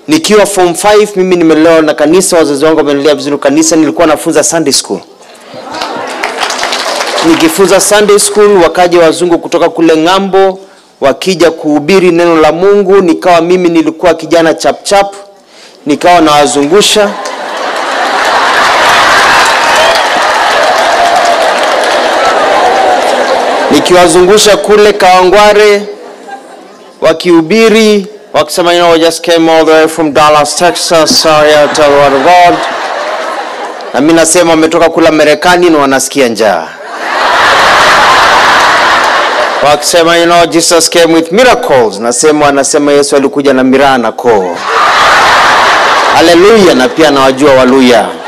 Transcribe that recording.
Nikiwa form 5 mimi nimelelewa na kanisa, wazazi wangu wamenilea vizuri kanisa. Nilikuwa nafunza Sunday school. Nikifunza Sunday school, wakaja wazungu kutoka kule ng'ambo, wakija kuhubiri neno la Mungu, nikawa mimi nilikuwa kijana chap chap, nikawa nawazungusha nikiwazungusha kule Kawangware wakihubiri wakisema you know, we just came all the way from Dallas, Texas, so here to tell the word of God. Na mimi nasema wametoka kula Marekani na wanasikia njaa. Wakisema you know, Jesus came with miracles. Nasema wanasema Yesu alikuja na miraa na koo. Haleluya, na pia nawajua Waluya.